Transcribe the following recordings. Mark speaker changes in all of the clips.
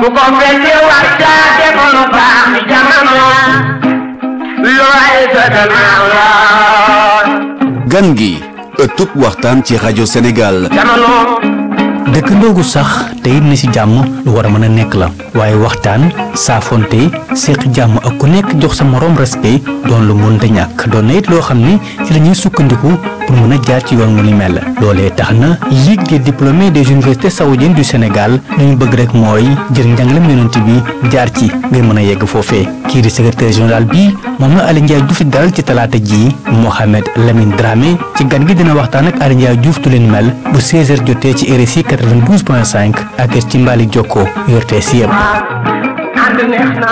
Speaker 1: ku ko fekkee war caa defoon lu baax ci jamono looy sa gannaaw la
Speaker 2: gan gi ëttub waxtaan ci rajo Sénégal
Speaker 1: jamono
Speaker 3: dëkkandoo gu sax te it ne ci jàmm lu war a mën a nekk la waaye waxtaan saafonte séq jàmm ak ku nekk jox sa moroom respect doon lu mënta ñàkk doon na it loo xam ni ci la ñuy sukkandiku pour mën a jaar ci yoon mu ni mel loolee tax na Ligue des diplômés des universités saoudiennes du Sénégal li ñu bëgg rek mooy jël njàngalem yonent bi jaar ci ngir mën a yegg foofee kii di secrétaire général bi moom la Aly Ndiaye Diouf di dalal ci talaata ji Mohamed Lamine Dramé ci gan gi dina waxtaan ak Aly Ndiaye Diouf tu leen mel bu 16h jotee ci RSI 92.5 ak ci Mbali Jokko yortee si yëpp.
Speaker 1: ànd neex na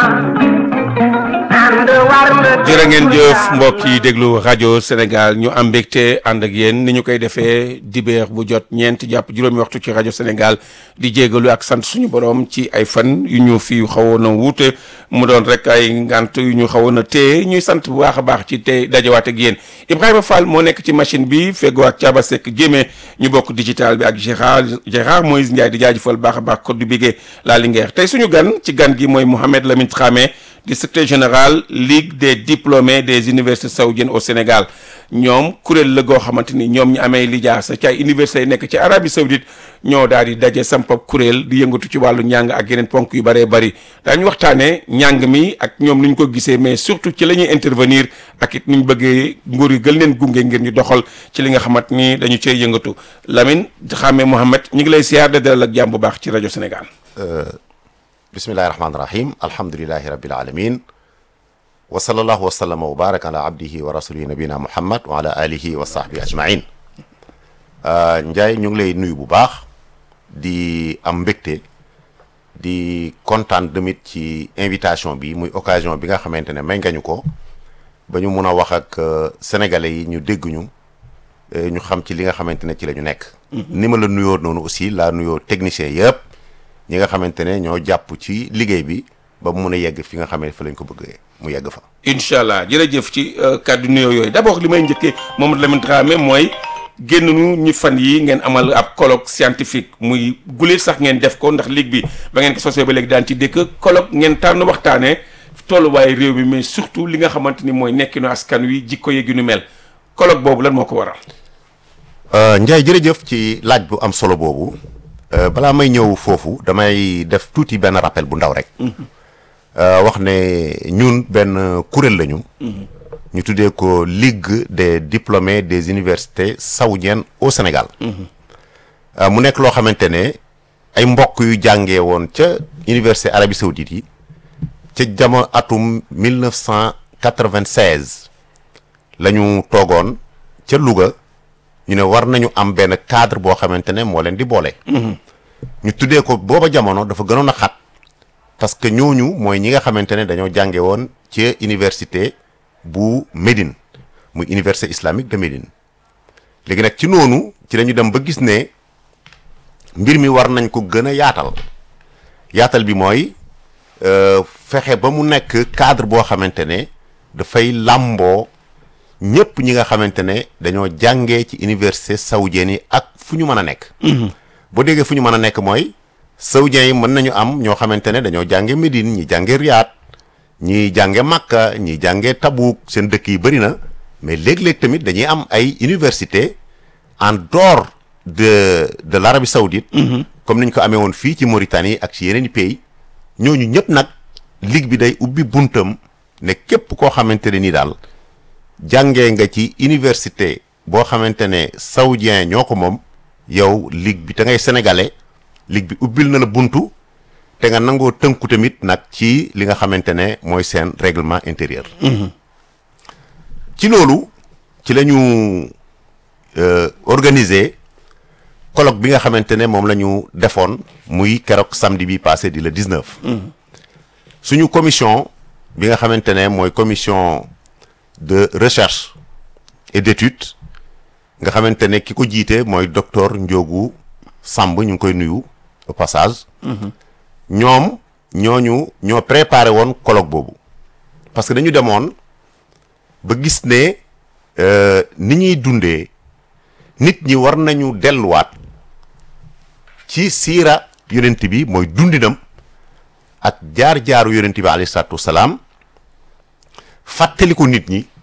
Speaker 1: ànd war na
Speaker 4: jërë ngeen jëf mbokk yi déglu rajo Sénégal ñu am mbégte ànd ak yéen ni ñu koy defee dibeer bu jot ñeent jàpp juróomi waxtu ci rajo Sénégal di jégalu ak sant suñu borom ci ay fan yu ñu fi xawoon a wuute mu doon rek ay ngant yu ñu xawoon a téye ñuy sant bu baax a baax ci tey dajawaat ak yéen Ibrahima Fall moo nekk ci machine bi feggoo ak Thiaba Seck Jéeme ñu bokk digital bi ak Gérard Gérard Moïse Ndiaye di jaajëfal baax a baax code du bigé la Linguère tey suñu gan ci gan gi mooy Mohamed Lamine Dramé di secrétaire général Ligue des diplômés des universités saoudiennes au Sénégal ñoom kuréel la goo xamante ni ñoom ñu amee lijaasa ci ay universités yi nekk ci Arabie Saoudite ñoo daal di daje sampab kuréel di yëngatu ci wàllu njàng ak yeneen ponk yu bëree bëri daañu waxtaanee njàng mi ak ñoom nu ñu ko gisee mais surtout ci la ñuy intervenir ak it nu ñu bëggee nguur yi gën leen gunge ngir ñu doxal ci li nga xamante ni dañu cee yëngatu Lamine Dramé Mohamed ñu ngi lay siyaar de dalal ak jàmm bu baax ci rajo Sénégal.
Speaker 5: bismillahi rahmaani rahim alhamdulilahi rabbil alamin wa sallallahu wa sallama wa baraka ala abdihi wa rasulihi nabina muhammad wa ala alihi wa sahbihi ajmain Ndiaye ñu ngi lay nuyu bu baax di am mbégte di kontaan tamit ci invitation bi muy occasion bi nga xamante ne may nga ñu ko ba ñu mun a wax ak sénégalais yi ñu dégg ñu ñu xam ci li nga xamante ne ci la ñu nekk ni ma la nuyoo noonu aussi laa nuyoo technicien yëpp ñi nga xamante ne ñoo jàpp ci liggéey bi ba mu mun a yegg fi nga xam ne fa lañ ko bëggee mu yegg fa.
Speaker 4: incha allah jërëjëf ci kàddu nuyoo yooyu d' abord li may njëkkee Mohamed Lamine Dramé mooy génn nu ñu fan yi ngeen amal ab colloque scientifique muy guléet sax ngeen def ko ndax ligue bi ba ngeen ko sosee ba léegi daan ci dëkk colloque ngeen tànn waxtaanee tolluwaayu réew mi mais surtout li nga xamante ni mooy nekkinu askan wi jikko yeeg yu nu mel colloque boobu lan moo ko waral.
Speaker 5: Ndiaye jërëjëf ci laaj bu am solo boobu. balaa may ñëw foofu damay def tuuti benn rappel bu ndaw rek wax ne ñun benn kuréel lañu ñu tuddee ko Ligue des diplômés des universités saoudiennes au Sénégal mu nekk loo xamante ne ay mbokk yu jàngee woon ca université Arabie Saoudite yi ca jamono atum 1996 la ñu toogoon ca Louga ñu ne war nañu am benn cadre boo xamante ne moo leen di boole. ñu tuddee ko booba jamono dafa gënoon a xat parce que ñooñu mooy ñi nga xamante ne dañoo jànge woon ci université bu Médine muy université islamique de Médine léegi nag ci noonu ci la ñu dem ba gis ne mbir mi war nañ ko gën a yaatal yaatal bi mooy fexe ba mu nekk cadre boo xamante ne dafay làmboo ñëpp ñi nga xamante ne dañoo jàngee ci université saoudienne yi ak fu ñu mën a nekk. boo déggee fu ñu mën a nekk mooy saoudiens yi mën nañu am ñoo xamante ne dañoo jànge Médine ñi jànge Riyad ñi jànge Makka ñi jànge Tabouk seen dëkk yi bëri na mais léeg-léeg tamit dañuy am ay université en dehors de de l'Arabie saoudite comme ni ñu ko amee woon fii ci Mauritanie ak ci yeneen i pays ñooñu ñëpp nag ligue bi day ubbi buntam ne képp koo xamante ne nii daal jàngee nga ci université boo xamante ne saoudien ñoo ko moom yow ligue bi te ngay sénégalais ligue bi ubbil na la buntu te nga nangoo tënku tamit nag ci li nga xamante ne mooy seen règlement intérieur. ci loolu ci la ñu organiser colloque bi nga xamante ne moom la ñu defoon muy keroog samedi bi passé di le 19. suñu commission bi nga xamante ne mooy commission de recherche et d'étude nga xamante ne ki ko jiite mooy docteur Ndiogu Samb ñu ngi koy nuyu au passage. ñoom ñooñu ñoo préparé woon colloque boobu parce que dañu demoon ba gis ne ni ñuy dundee nit ñi war nañu delluwaat ci siira yonent bi mooy dundinam ak jaar-jaaru yonent bi alayhi salaatu wasalaam fàttali ko nit ñi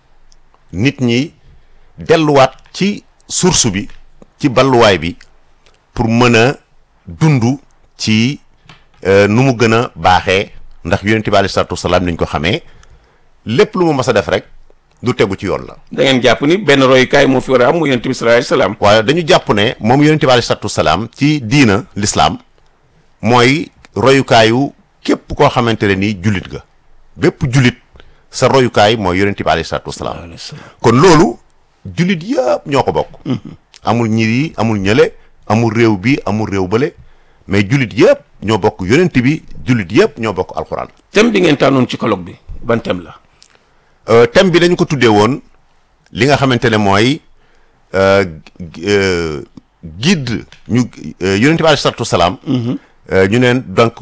Speaker 5: nit ñi delluwaat ci source bi ci balluwaay bi pour mën a dund ci euh, nu mu gën a baaxee ndax yonent bi alayhi salaatu wasalaam niñ ko xamee lépp lu mu mas a def rek du tegu ci yoon la
Speaker 4: da ngeen jàpp ni benn royukaay moo fi war a am mu yonent bi sallallahu alayhi wasallam
Speaker 5: waaye dañu jàpp ne moom yonent bi alayhi salaatu wasalaam ci diina l'islam mooy royukaayu képp koo xamante ne nii jullit nga bépp jullit sa royukaay mooy yonent bi alayhi salaatu wasalaam kon loolu jullit yëpp ñoo ko bokk amul ñiri amul ñële amul réew bi amul réew bële mais jullit yëpp ñoo bokk yonent bi jullit yëpp ñoo bokk alxuraan
Speaker 4: thème bi ngeen tànnoon ci colloque bi ban thème la
Speaker 5: Euh, thème bi dañu ko tuddee woon li nga xamante ne mooy euh, gu- euh, guide ñu euh, yonent bi alayhi salaatu wasalaam euh, ñu neen donc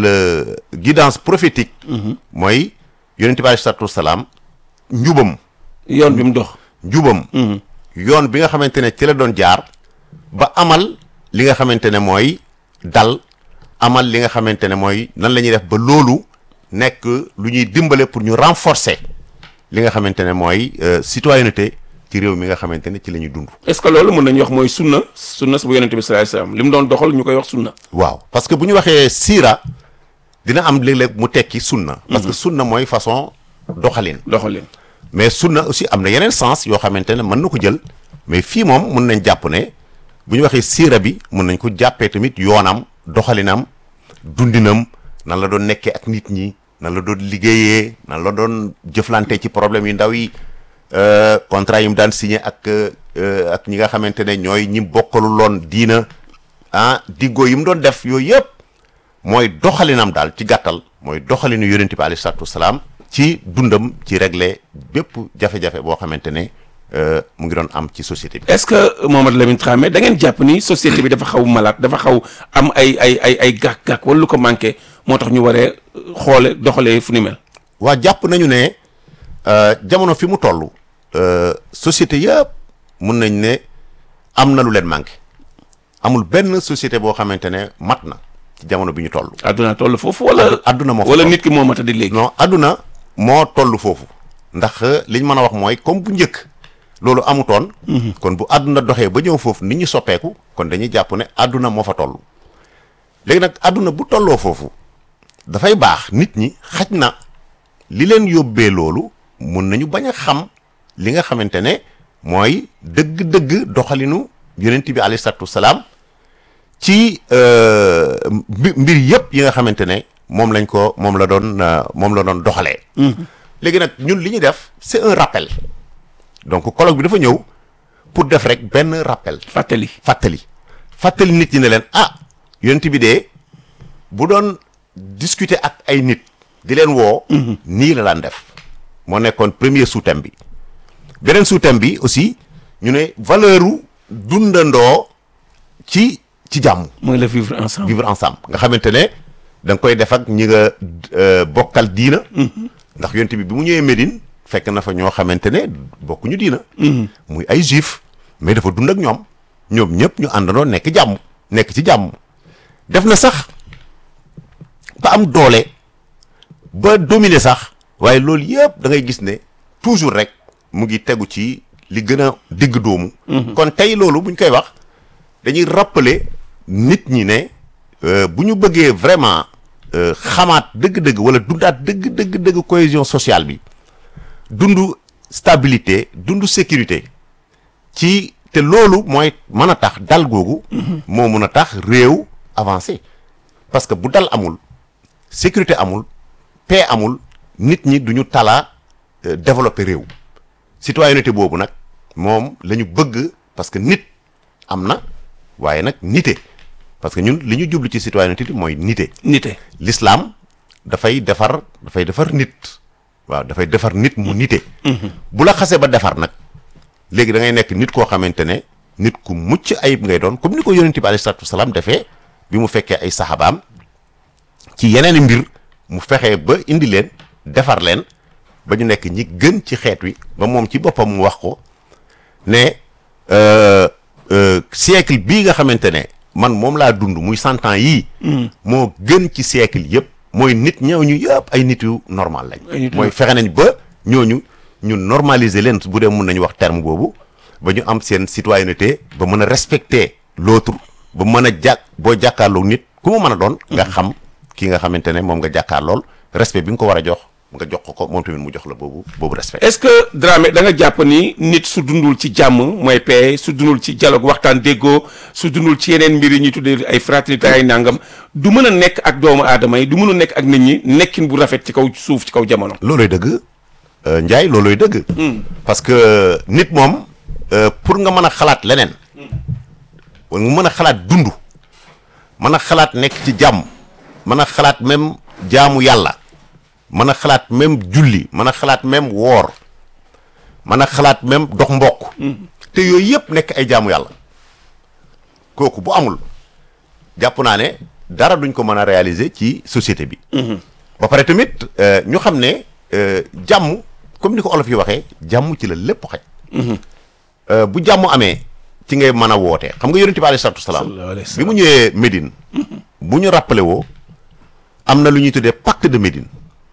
Speaker 5: le guidance prophétique mooy yonent bi alayhi salaatu wasalaam njubam
Speaker 4: yoon bi mu dox
Speaker 5: njubam yoon bi nga xamante ne ci la doon jaar ba amal li nga xamante ne mooy dal amal li nga xamante ne mooy nan la ñuy def ba loolu nekk lu ñuy dimbale pour ñu renforcer li nga xamante ne mooy euh, citoyenneté ci réew mi nga xamante ne ci la ñuy dund.
Speaker 4: est-ce que loolu mën nañu wax mooy sunna sunna su bu yonent bi sallallahu alayhi wasallam li mu doon doxal ñu koy wax sunna
Speaker 5: waaw parce que bu ñu waxee siira dina am léeg-léeg mu tekki sunna. parce que sunna mooy façon doxalin.
Speaker 4: doxalin
Speaker 5: mais sunna aussi am na yeneen sens yoo xamante ne mën na ko jël mais fii moom mun nañ jàpp ne bu ñu waxee siira bi mun nañ ko jàppee tamit yoonam doxalinam dundinam nan la doon nekkee ak nit ñi nan la doon liggéeyee nan la doon jëflante ci problème yu ndaw yi euh, contrat yi mu daan signé ak euh, ak ñi nga xamante ne ñooy ñi bokkaluloon diina ah diggoo yi mu doon def yooyu yëpp mooy doxalinam daal ci gàttal mooy doxalinu yonent bi alayhi salaatu wasalaam ci dundam ci régler bépp jafe-jafe boo xamante ne euh, mu ngi doon am ci société bi.
Speaker 4: est-ce que Mohamed Lamine Dramé da ngeen jàpp ni société bi dafa xaw malade dafa xaw am ay ay ay ay gàkk-gàkk wala lu ko manqué moo tax ñu waree xoole doxalee fu ni mel
Speaker 5: waa jàpp nañu ne euh, jamono fi mu toll euh, société yëpp mun nañ ne am na lu leen manqué amul benn société boo xamante ne mat na ci jamono bi ñu toll.
Speaker 4: adduna toll foofu wala
Speaker 5: adduna moo fa
Speaker 4: wala
Speaker 5: toll.
Speaker 4: nit ki moo mat a di léegi
Speaker 5: non adduna moo toll foofu ndax liñ mën a wax mooy comme bu njëkk loolu amutoon kon bu adduna doxee ba ñëw foofu nit ñi soppeeku kon dañuy jàpp ne adduna moo fa toll léegi nag adduna bu tolloo foofu dafay baax nit ñi xaj na li leen yóbbee loolu mun nañu bañ a xam li nga xamante ne mooy dëgg-dëgg doxalinu yonent bi alayhi salaatu wasalaam ci euh, mbi- mbir yëpp yi nga xamante ne moom lañ ko moom la doon euh, moom la doon doxalee. léegi nag ñun li ñuy def c'est un rappel donc colloque bi dafa ñëw pour def rek benn rappel
Speaker 4: fàttali
Speaker 5: fàttali fàttali nit ñi ne leen ah yonent bi de bu doon discuter ak ay nit di leen woo. nii la daan def moo nekkoon premier sous-thème bi beneen sous-thème bi aussi ñu ne valeur u dundandoo ci ci jàmm.
Speaker 4: mooy le vivre ensemble
Speaker 5: vivre ensemble nga xamante ne da nga koy def ak ñi nga euh, bokkal diina. ndax yonent bi bi mu ñëwee Médine fekk na fa ñoo xamante ne bokkuñu diina. muy ay juif mais dafa dund ak ñoom ñoom ñëpp ñu àndandoo nekk jàmm nekk ci jàmm def na sax ba am doole ba dominer sax waaye loolu yëpp da ngay gis ne toujours rek mu ngi tegu ci li gën a digg doomu. kon tey loolu buñ koy wax dañuy rappeler nit ñi ne euh, bu ñu bëggee vraiment euh, xamaat dëgg-dëgg wala dundaat dëgg dëgg dëgg cohésion sociale bi dundu stabilité dundu sécurité ci te loolu mooy mën a tax dal googu. moo mën a tax réew avancé parce que bu dal amul sécurité amul paix amul nit ñi duñu talaa euh, développer réew citoyenneté boobu nag moom la ñu bëgg parce que nit am na waaye nag nite parce que ñun li ñu jublu ci citoyenneté mooy nite
Speaker 4: nite
Speaker 5: l'islam dafay defar dafay defar nit waaw dafay defar nit mu nite bu la xasee ba defar nag léegi da ngay nekk nit koo xamante ne nit ku mucc ayib ngay doon comme ni ko yonent bi alayhi salaatu wasalaam defee bi mu fekkee ay saxabaam ci yeneen i mbir mu fexe ba indi leen defar leen ba ñu nekk ñi gën ci xeet wi ba moom ci boppam mu wax ko ne euh, euh, siècle bii nga xamante ne man moom laa dund muy cent ans yii moo gën ci siècle yëpp mooy nit ñooñu yëpp ay nit yu normal
Speaker 4: Ay
Speaker 5: lañ
Speaker 4: nit yu
Speaker 5: mooy fexe nañ ba ñooñu ñu normaliser leen bu dee mun nañu wax terme boobu ba ñu am seen citoyenneté ba mën a respecter l'autre ba mën a jàkk boo jàkkaarloo nit ku mu mën a doon nga xam ki nga xamante ne moom nga jàkkaarlool respect bi nga ko war a jox nga jox ko ko moom tamit mu jox la boobu boobu respect
Speaker 4: est-ce que Dramé da nga jàpp ni nit su dundul ci jàmm mooy paix su dundul ci dialogue waxtaan déggoo su dundul ci yeneen mbir yi ñuy tuddee ay fraternité ay nangam du mën a nekk ak doomu aadama yi du mën a nekk ak nit ñi nekkin bu rafet ci kaw suuf ci kaw jamono.
Speaker 5: looloy dëgg euh, Ndiaye looloy dëgg parce que nit moom euh, pour nga mën a xalaat leneen wala nga mën a xalaat dund mën a xalaat nekk ci jàmm mën a xalaat même jaamu yàlla mën a xalaat même julli mën a xalaat même woor mën a xalaat même dox mbokk te yooyu yëpp nekk ay jaamu yàlla kooku bu amul jàpp naa ne dara duñ ko mën a réaliser ci société bi ba pare tamit euh, ñu xam ne euh, jàmm comme ni ko olof yi waxee jàmm ci la lépp xaj Euh, bu jàmm amee ci ngay mën a woote xam nga yonent bi alayhi salaatu wasalaam
Speaker 4: Sallallahu alayhi wa
Speaker 5: bi mu ñëwee Médine bu ñu rappelé woo am na lu ñuy tuddee pacte de Médine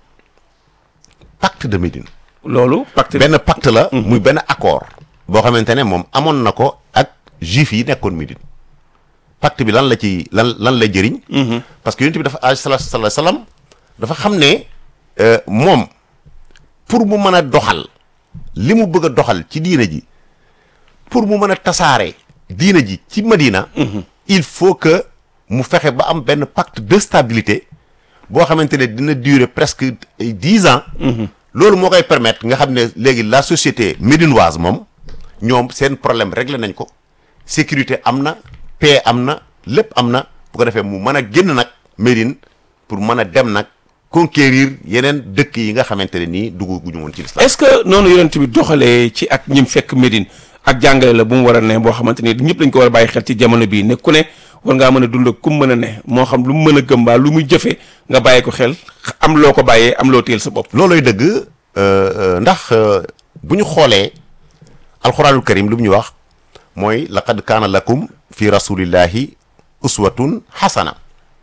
Speaker 5: pacte de Médine
Speaker 4: loolu pacte
Speaker 5: benn pacte la muy benn accord boo xamante ne moom amoon na ko ak juif yi nekkoon Médine pacte bi lan la ci lan lan la jëriñ parce que yonent bi dafa alayhi salaatu wasalaam dafa xam ne euh, moom pour mu mën a doxal li mu bëgg a doxal ci diina ji pour mu mën a tasaare diina ji ci Madina il faut que mu fexe ba am benn pacte de stabilité boo xamante ne dina durer presque ay dix ans loolu moo koy permettre nga xam ne léegi la société médinoise moom ñoom seen problème réglé nañ ko sécurité am na paix am na lépp am na bu ko defee mu mën a génn nag Médine pour mën a dem nag conquérir yeneen dëkk yi nga xamante ne nii dugg guñu woon ci l'islam
Speaker 4: est-ce que noonu yonent bi doxalee ci ak ñim fekk Médine ak jàngale la bu mu war a ne boo xamante ni ñëpp dañ ko war a bàyyi xel ci jamono bii ne ku ne war ngaa mën a dund ak ku mu mën a ne moo xam lu mu mën a gëm mbaa lu muy jëfe nga bàyyi ko xel am loo ko bàyyee am loo téel sa bopp
Speaker 5: looloy dëgg euh, euh, ndax euh, bu ñu xoolee alxuraanul karim lu mu ñu wax mooy laqad kaana lakum fi rasulillahi uswatun xasana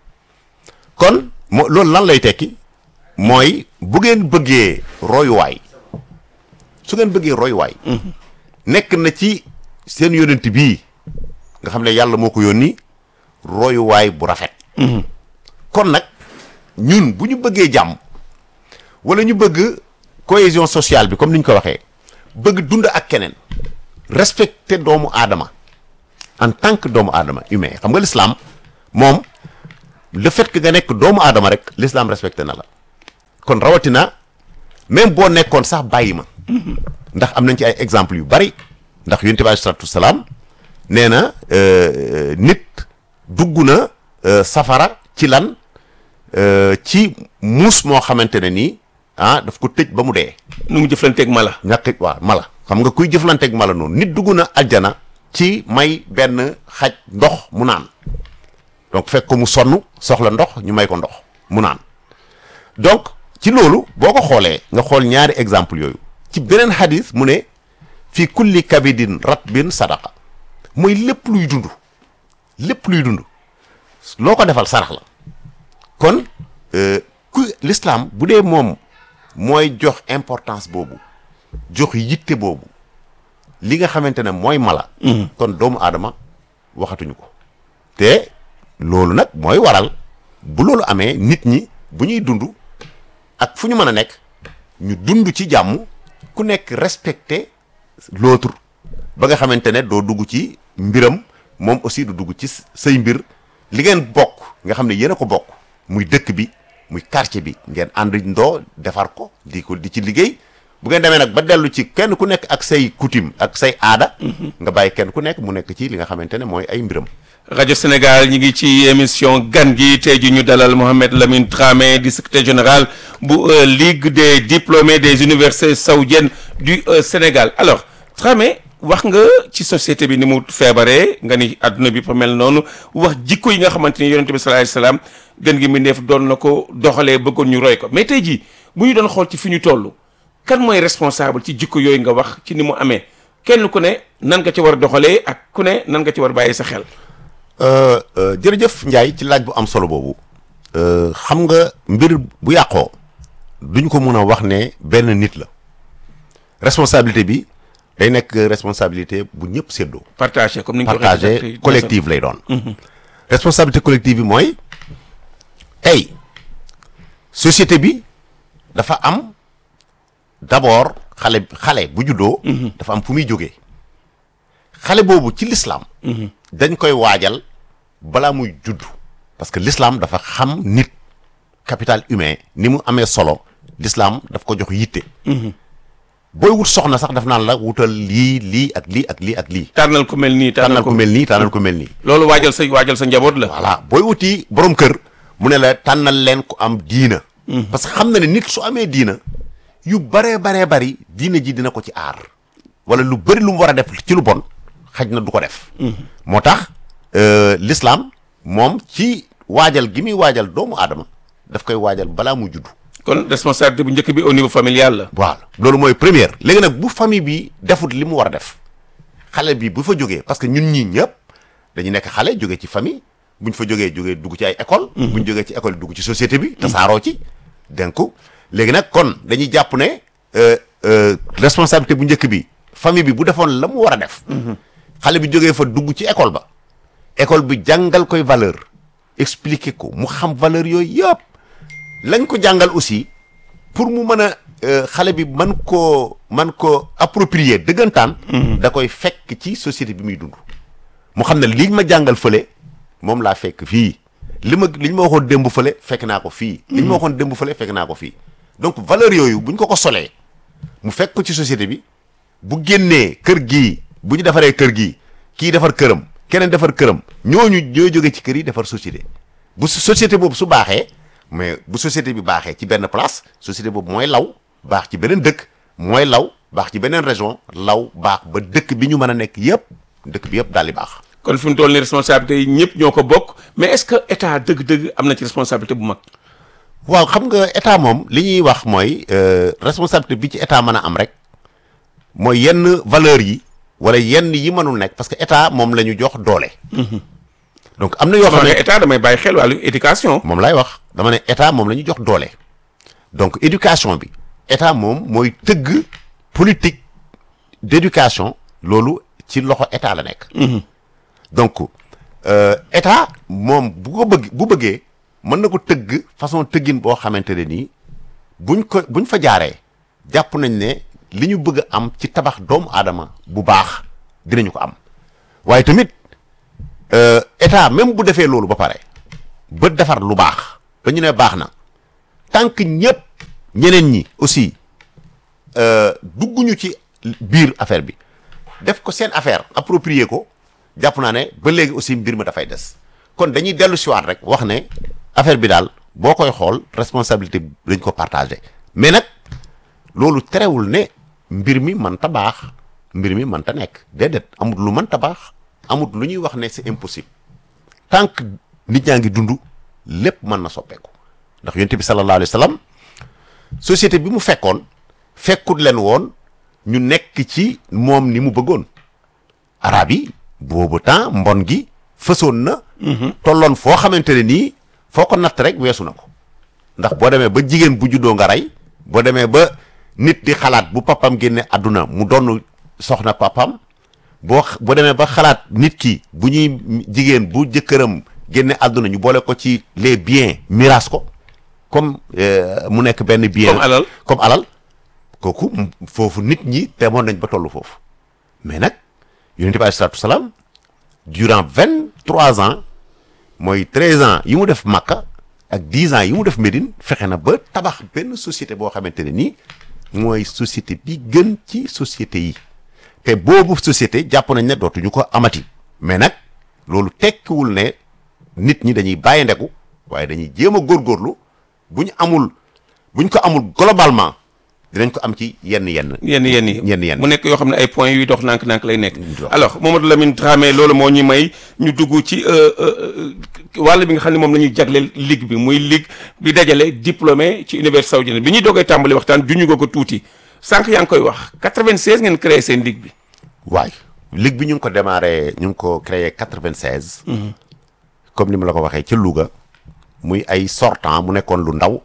Speaker 5: kon moo loolu lan lay tekki mooy bu ngeen bëggee royuwaay su ngeen bëggee royuwaay nekk na ci seen yonent bii nga xam ne yàlla moo ko yónni royuwaay bu rafet kon nag ñun bu ñu bëggee jàmm wala ñu bëgg cohésion sociale bi comme ni ñu ko waxee bëgg dund ak keneen respecter doomu aadama en tant que doomu aadama humain xam nga l'islam moom le fait que nga nekk doomu aadama rek l'islam respecté na la kon rawatina même boo nekkoon sax bàyyi ma ndax am nañ ci ay exemples yu bari ndax yonent bi alayhi salaatu wasalaam nee na euh, nit dugg na euh, safara ci lan euh, ci muus moo xamante ne nii ah daf ko tëj ba mu dee
Speaker 4: nu mu jëflanteeg mala
Speaker 5: ñàkk waaw mala xam nga kuy jëflanteeg mala noonu nit dugg na aljana ci may benn xaj ndox mu naan donc fekk ko mu sonn soxla ndox ñu may ko ndox mu naan donc ci loolu boo ko xoolee nga xool ñaari exemple yooyu ci beneen xadis mu ne fii kulli kabidin ratbin sadaqa mooy lépp luy dund lépp luy dund loo ko defal sarax la kon euh, ku l'islam bu dee moom mooy jox importance boobu jox yitte boobu li nga xamante ne mooy mala kon doomu aadama waxatuñu ko te loolu nag mooy waral bu loolu amee nit ñi bu ñuy dund ak fu ñu mën a nekk ñu dund ci jàmm ku nekk respecter l'autre ba nga xamante ne doo dugg ci mbiram moom aussi du dugg ci say mbir li ngeen bokk nga xam ne yéen a ko bokk muy dëkk bi muy quartier bi ngeen ànd ndoo defar ko di ko di ci liggéey bu ngeen demee nag ba dellu ci kenn ku nekk ak say coutume ak say aada nga bàyyi kenn ku nekk mu nekk ci li nga xamante ne mooy ay mbiram
Speaker 4: rajo Sénégal ñi ngi ci émission gan gi tey ji ñu dalal Mohamed Lamine Dramé di secrétaire général bu euh, Ligue des diplômés des universités saoudiennes du euh, Sénégal alors Dramé wax nga ci société bi ni mu feebaree nga ni adduna bi fa mel noonu wax jikko yi nga xamante ni yonente bi sallallahu alayhi wasallam gën gi mbindeef doon na ko doxalee bëggoon ñu roy ko mais tey jii bu ñu doon xool ci fi ñu toll kan mooy responsable ci jikko yooyu nga wax ci ni mu amee kenn ku ne nan nga ci war a doxalee ak ku ne nan nga ci war a bàyyi sa xel
Speaker 5: Euh, euh, jërëjëf Ndiaye ci laaj bu am solo boobu euh, xam nga mbir bu yàqoo duñ ko mën a wax ne benn nit la responsabilité bi day nekk responsabilité bu ñëpp séddoo
Speaker 4: partagé comme ni nga ko waxee
Speaker 5: partagé
Speaker 4: ci-
Speaker 5: collective lay doon responsabilité collective bi mooy tey société bi dafa am d'abord xale xale bu juddoo dafa am fu muy jógee xale boobu ci l'islam dañ koy waajal balaa muy judd parce que l'islam dafa xam nit capital humain ni mu amee solo l'islam daf ko jox yitte booy wut soxna sax daf naan la wutal lii lii ak lii ak lii ak lii
Speaker 4: tànnal ku mel nii
Speaker 5: tànnal
Speaker 4: tànnal
Speaker 5: ko
Speaker 4: ko
Speaker 5: mel nii tànnal ko mel nii
Speaker 4: loolu waajal sa waajal sa njaboot la
Speaker 5: voilà booy wuti borom kër mu ne la tànnal leen ko am diina parce que xam na ne nit su amee diina yu baree baree bari diina ji dina ko ci aar wala lu bëri lu mu war a def ci lu bon xaj na du ko def moo tax euh, l'islam moom ci waajal gi muy waajal doomu aadama daf koy waajal balaa mu judd
Speaker 4: kon responsabilité bu njëkk bi au niveau familial la
Speaker 5: voilà loolu mooy première léegi nag bu famille bi defut li mu war a def xale bi bu fa jógee parce que ñun ñii ñëpp dañu nekk xale jógee ci famille buñ fa jógee jógee dugg ci ay école buñ jógee ci école dugg ci société bi tasaaroo ci donc léegi nag kon dañuy jàpp ne euh, euh, responsabilité bu njëkk bi famille bi bu defoon la mu war a def xale bi jógee fa dugg ci école ba école bi jàngal koy valeur expliquer ko mu xam valeur yooyu yëpp lañ ko jàngal aussi pour mu mën a euh, xale bi man koo man ko approprier dëggantaan da koy fekk ci société bi muy dund mu xam ne liñ ma jàngal fële moom laa fekk fii li ma li ñu ma waxoon démb fële fekk naa ko fii li ñu ma waxoon démb fële fekk naa ko fii donc valeur yooyu buñ ko ko solee mu fekk ko ci société bi bu génnee kër gii bu ñu defaree kër gii kii defar këram keneen defar këram ñooñu ñooy jóge ci kër yi defar société bu su- société boobu su baaxee mais bu société bi baaxee ci benn place société boobu mooy law baax ci beneen dëkk mooy law baax ci beneen région law baax ba dëkk bi ñu mën a nekk yëpp dëkk bi yëpp daal di baax.
Speaker 4: kon fi mu toll nii responsabilité yi ñëpp ñoo ko bokk mais est-ce que état dëgg-dëgg am na ci responsabilité bu mag
Speaker 5: waaw xam nga état moom li ñuy wax mooy euh, responsabilité bi ci état mën a am rek mooy yenn valeurs yi wala yenn yi mënul nekk parce que état moom la ñu jox doole. donc am na yoo xam
Speaker 4: xam
Speaker 5: ne
Speaker 4: ne état damay bàyyi xel wàllu éducation
Speaker 5: moom lay wax dama ne état moom la ñu jox doole donc éducation bi état moom mooy tëgg politique d'éducation loolu ci loxo état la nekk. donc euh, état moom bu ko bëgg bu bëggee mën na ko tëgg façon tëggin boo xamante ne nii buñ ko buñ fa jaaree jàpp nañ ne li ñu bëgg a am ci tabax doomu aadama bu baax dinañu ko am waaye tamit euh, état même bu defee loolu ba pare ba defar lu baax ba ñu ne baax na tant que ñëpp ñeneen ñi aussi euh, dugguñu ci biir affaire bi def ko seen affaire approprier ko jàpp naa ne ba léegi aussi mbir ma dafay des kon dañuy dellu siwaat rek wax ne affaire bi daal boo koy xool responsabilité bi dañ ko partagé mais nag loolu terewul ne mbir mi mënta baax mbir mi mënta nekk déedéet amut lu mënta baax amut lu ñuy wax ne c'est impossible tant que nit ñaa ngi dund lépp mën na soppeeku ndax yonent bi sallallahu alayhi wa sallam société bi mu fekkoon fekkut leen woon ñu nekk ci moom ni mu bëggoon arab yi boobu temps mbon gi fësoon na tolloon foo xamante ne nii foo ko natt rek weesu na ko ndax boo demee ba jigéen bu juddoo nga rey boo demee ba nit di xalaat bu papam génne àdduna mu donn soxna papam boo boo demee ba xalaat nit ki bu ñuy jigéen bu jëkkëram génne àdduna ñu boole ko ci les biens miraas ko comme euh, mu nekk benn bien
Speaker 4: Comme alal.
Speaker 5: comme alal kooku m- foofu nit ñi demoon nañ ba tollu foofu mais nag yonent bi alayhi salaatu salaam durant vingt trois ans mooy treize ans yi mu def Makka ak dix ans yi mu def Médine fexe na ba tabax benn société boo xamante ne nii mooy société bi gën ci société yi te boobu société jàpp nañ ne dootuñu ko amati mais nag loolu tekkiwul ne nit ñi dañuy bàyyi ndeku waaye dañuy jéem a góorgóorlu bu ñu amul bu ñu ko amul globalement dinañ ko am ci yenn yenn.
Speaker 4: yenn yenn yi
Speaker 5: yenn yenn.
Speaker 4: mu nekk yoo xam ne ay points yuy dox nànk-nànk lay nekk alors Mamadou Lamine Dramé loolu moo ñu may ñu dugg ci euh, euh, wàll bi nga xam ne moom la ñuy jagleel ligue bi muy ligue bi dajale diplômé ci université saoudienne bi ñuy doogee tàmbali waxtaan juñu nga ko tuuti sànq yaa ngi koy wax 96 ngeen créé seen ligue bi
Speaker 5: waay ligue bi ñu ngi ko démarré ñu ngi ko créé 96. comme ni ma la ko waxee ca Louga muy ay sortant mu nekkoon lu ndaw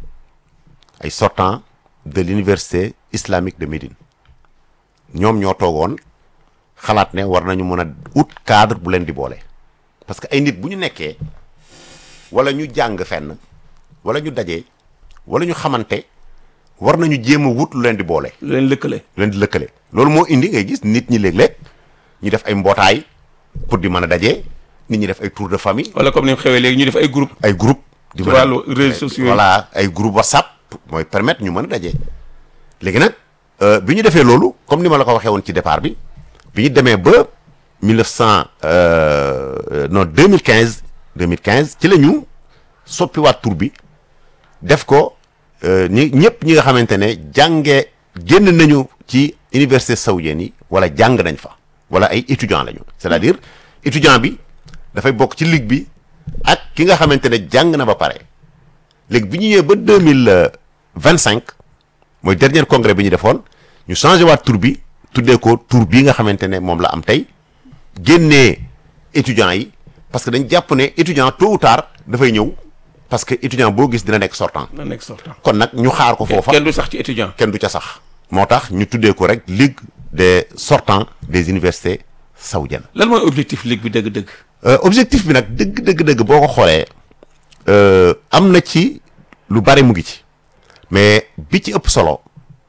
Speaker 5: ay sortant de l'université islamique de Médine ñoom ñoo toogoon xalaat ne war nañu mën a ut cadre bu leen di boole parce que ay nit bu ñu nekkee wala ñu jàng fenn wala ñu dajee wala ñu xamante war nañu jéem a wut lu leen di boole
Speaker 4: lu leen lëkkale
Speaker 5: lu leen di lëkkale loolu moo indi ngay gis nit ñi léeg-léeg ñu def ay mbootaay pour di mën a dajee nit ñi def ay tour de famille
Speaker 4: wala comme ni mu xewee léegi ñu def ay groupe
Speaker 5: ay groupe di
Speaker 4: ci
Speaker 5: mën a-
Speaker 4: wàllu réseaux sociaux yi.
Speaker 5: voilà ay groupe whatsapp mooy permettre ñu mën a dajee léegi nag euh, bi ñu defee loolu comme ni ma la ko waxee woon ci départ bi bi ñu demee ba 1900 euh, non 2015 2015 ci la ñu soppiwaat tur bi def ko euh, ñi ñëpp ñi nga xamante ne jàngee génn nañu ci université saoudienne yi wala jàng nañ fa wala ay étudiants lañu c'est-à-dire étudiant bi dafay bokk ci ligue bi ak ki nga xamante ne jàng na ba pare léegi bi ñu ñëwee ba deux mille vingt cinq mooy dernier congrès bi ñu defoon ñu changé waat tur bi tuddee ko tur bii nga xamante ne moom la am tey génnee étudiants yi parce que dañ jàpp ne étudiant tôt ou tard dafay ñëw parce que étudiant boo gis dina nekk sortant
Speaker 4: na nekk sortant
Speaker 5: kon nag ñu xaar ko foofa
Speaker 4: kenn du sax ci étudiant
Speaker 5: kenn du ca sax moo tax ñu tuddee ko rek ligue des sortants des universités saoudiennes
Speaker 4: lan mooy objectif ligue bi dëgg-dëgg
Speaker 5: Euh, objectif bi nag dëgg dëgg dëgg boo ko xoolee euh, am na ci lu bari mu ngi ci mais bi ci ëpp solo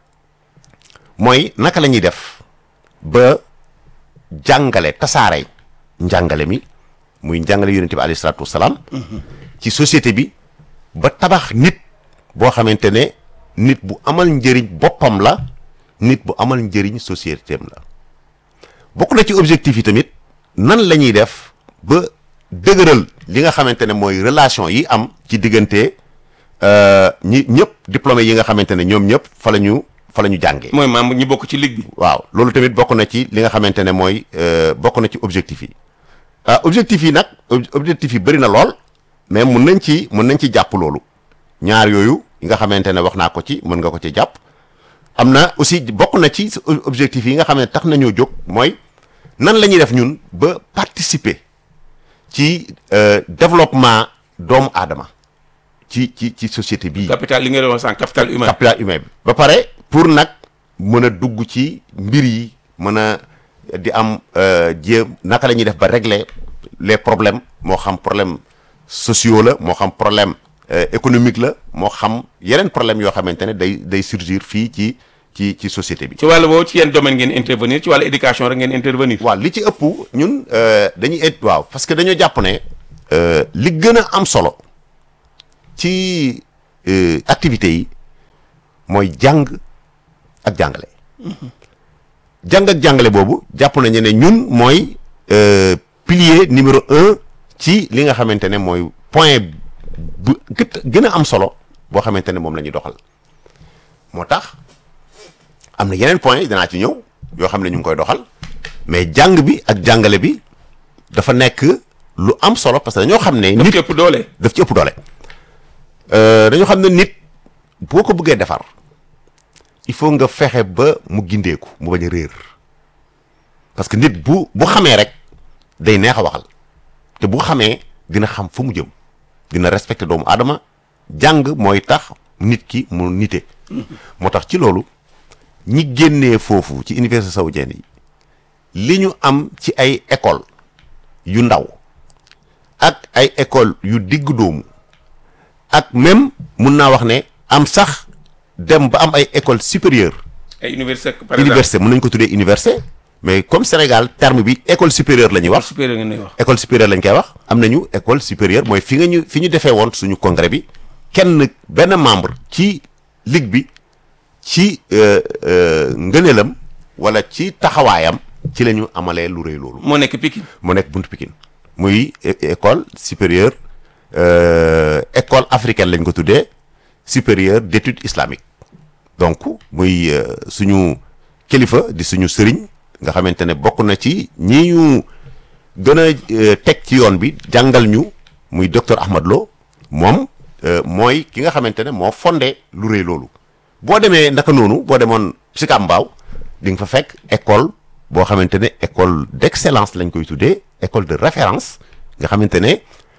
Speaker 5: mooy naka la ñuy def ba jàngale tasaare njàngale mi muy njàngale yonente bi alayhi salaatu wasalaam ci société bi ba tabax nit boo xamante ne nit bu amal njëriñ boppam la nit bu amal njëriñ société am la bokk na ci objectif yi tamit nan la ñuy def ba dëgëral li nga xamante ne mooy relation yi am ci diggante euh, ñi ñëpp diplômé yi nga xamante ne ñoom ñëpp fa la ñu fa la ñu jàngee.
Speaker 4: mooy membre ñi bokk ci ligue bi
Speaker 5: waaw loolu tamit bokk na ci li nga xamante ne mooy euh, bokk na ci objectif yi ah objectif yi nag ob- objectif yi bëri na lool mais mun nañ ci mun nañ ci jàpp loolu ñaar yooyu yi nga xamante ne wax naa ko ci mën nga ko ci jàpp am na aussi bokk na ci objectif yi nga xam ne tax nañoo jóg mooy nan la ñuy def ñun ba participer ci euh, développement doomu aadama ci ci ci société bii.
Speaker 4: capital li nga doon wax sànq capital humain
Speaker 5: capital humain bi ba pare pour nag mën a dugg ci mbir yi mën a di am euh, jéem naka la ñuy def ba régler les problèmes moo xam problème sociaux la moo xam problème euh, économique la moo xam yeneen problème yoo xamante ne day day surgir fii ci ci ci société bi
Speaker 4: ci wàllu boobu ci yenn domaine ngeen intervenir ci wàllu éducation rek ngeen intervenir
Speaker 5: waaw li ci ëpp ñun euh, dañuy et waaw parce que dañoo jàpp ne euh, li gën a am solo ci euh, activités yi mooy jàng ak jàngale jàng ak jàngale boobu jàpp nañu ne ñun mooy euh, pilier numéro un ci li nga xamante ne mooy point bu gët gën a am solo boo xamante ne moom la ñuy doxal moo tax am na yeneen point danaa ci ñëw yoo xam ne ñu ngi koy doxal mais jàng bi ak jàngale bi dafa nekk lu am solo parce que dañoo xam ne
Speaker 4: daf
Speaker 5: nit
Speaker 4: ci ëpp doole
Speaker 5: daf ci ëpp doole Euh, dañoo xam ne nit boo ko bëggee defar il faut nga fexe ba mu gindeeku mu bañ a réer parce que nit bu bu xamee rek day neex a waxal te bu xamee dina xam fu mu jëm dina respecter doomu aadama jàng mooy tax nit ki mu nite moo tax ci loolu ñi génnee foofu ci université saoudienne yi li ñu am ci ay école yu ndaw ak ay école yu digg doomu ak même mun naa wax ne am sax dem ba am ay école supérieure
Speaker 4: ay université par exemple
Speaker 5: université mën nañ ko tuddee université mais comme Sénégal terme bi école supérieure la ñuy wax
Speaker 4: supérieur ngeen lay wax
Speaker 5: école supérieure lañ koy wax am nañu école supérieure mooy fi nga ñu fi ñu defee woon suñu congrès bi kenn benn membre ci ligue bi ci euh, euh, ngëneelam wala ci taxawaayam ci la ñu amalee lu rëy loolu
Speaker 4: moo nekk Pikine
Speaker 5: mu nekk buntu Pikine muy é- école supérieure euh, école africaine lañ ko tuddee supérieure d'études islamiques donc muy euh, suñu kilifa di suñu sëriñ nga xamante ne bokk na ci ñi ñu gën a euh, teg ci yoon bi jàngal ñu muy docteur Ahmad Lo moom euh, mooy ki nga xamante ne moo fondé lu rëy loolu boo demee naka noonu boo demoon Sicap Mbao di nga fa fekk école boo xamante ne école d'excellence lañ koy tuddee école de référence nga xamante ne